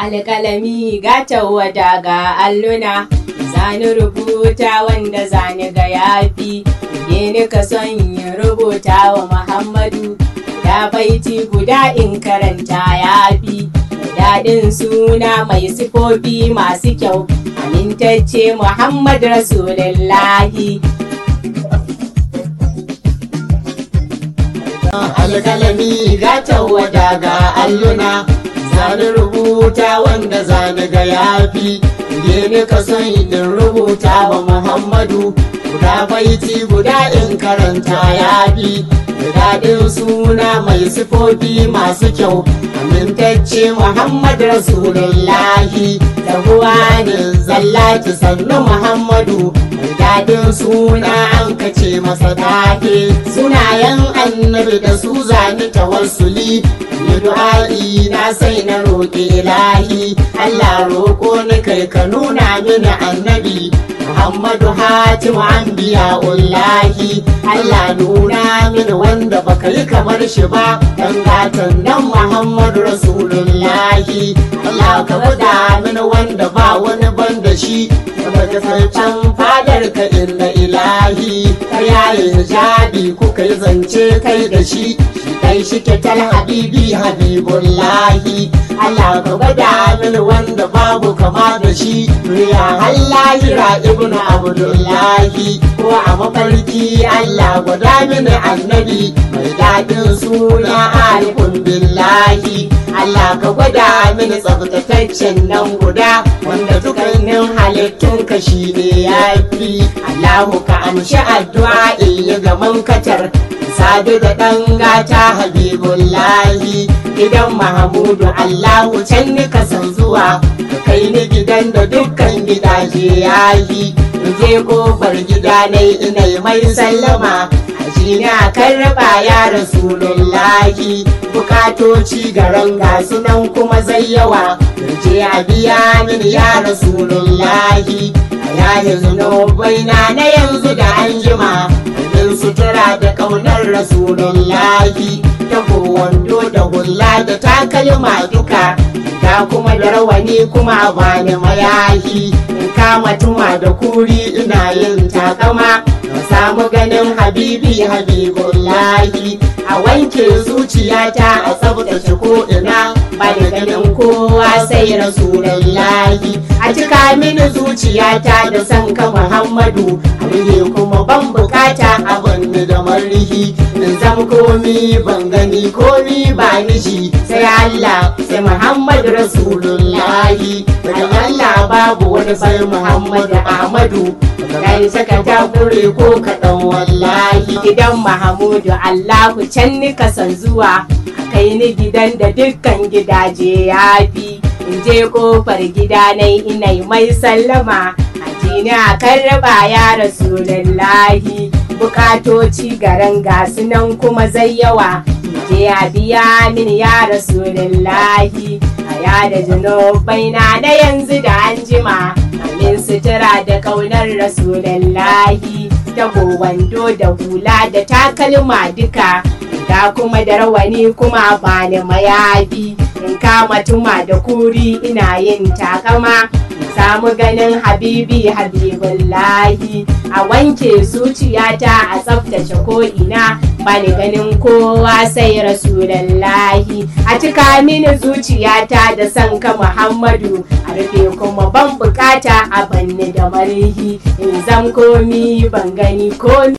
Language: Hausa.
alƙalami ga tawada ga alluna zani rubuta wanda zani ga yafi ne ni ka son yin rubuta wa muhammadu da baiti guda in karanta yafi daɗin suna mai sifofi masu kyau amintacce muhammad rasulullahi alkalami ga tawada ga alluna zani rubuta wanda zani ga yafi ne ka son in rubuta wa muhammadu guda baiti guda in karanta yafi da daɗin suna mai sifofi masu kyau amintacce muhammad rasulullahi tabuwa ne zallaki sannu muhammadu mai daɗin suna an kace masa tafe sunayen annabi da su zani tawassuli ni du'a'i na sai na roƙi ilahi Allah roƙo ni kai ka nuna mini annabi Muhammadu Hatimu Anbiya Ullahi Allah nuna mini wanda baka yi kamar shi ba dan gatan nan Muhammadu Rasulullahi Allah ka gwada mini wanda ba wani ban da shi daga sarcan fadar ka inna ilahi ka yaye hijabi kuka yi zance kai da shi shi kai shi tal habibi habibullahi Allah ka gwada mini wanda babu kama da shi riya hallahira ibnu abdullahi ko a mafarki Allah gwada mini annabi mai daɗin suna alifun billahi Allah ka gwada mini tsabtataccen nan guda wanda dukkanin halittun ka shi ne ya fi Allahu ka amshi addu'a in yi gaman katar sadu da ɗan gata habibullahi gidan mahamudu Allahu can ni ka san zuwa ka kai ni gidan da dukkan gidaje ya yi je kofar gida na ina mai sallama shi na karraba ya rasulullahi bukatoci garan gasu nan kuma zai yawa je a biya min ya rasulullahi a yayin zunubai na na yanzu da anjima min sutura da kaunar rasulullahi ta wando da hula da takalma duka ga kuma da rawani kuma bani mayahi in kama tuma da kuri ina yin takama na samu ganin habibi habibullahi a wanke zuciyata a tsabtace ko ina ba da ganin kowa sai rasulullahi a cika mini zuciyata da san ka muhammadu abin kuma ban bukata abin da marihi in zam komi ban gani komi ba nishi sai Allah sai Muhammadu Rasulullahi daga Allah babu wani sai Muhammadu Ahmadu kai saka takure ko kaɗan wallahi gidan mahamudu allahu can ni ka san zuwa kai ni gidan da dukkan gidaje ya fi in je kofar gida na ina mai sallama a jini a karraba ya rasulullahi bukatoci garan gasu nan kuma zai yawa je a biya min ya rasulullahi a yada zunubai na na yanzu da anjima amin sutura da kaunar rasulullahi ta wando da hula da takalma duka ga kuma da rawani kuma bani mayafi in kama tuma da kuri ina yin takama samu ganin habibi habibullahi a wanke zuciyata a tsaftace ko'ina bani ganin kowa sai rasulallahi a cika mini zuciyata da san ka muhammadu a rufe kuma ban bukata a banni da marihi in zam komi ban gani komi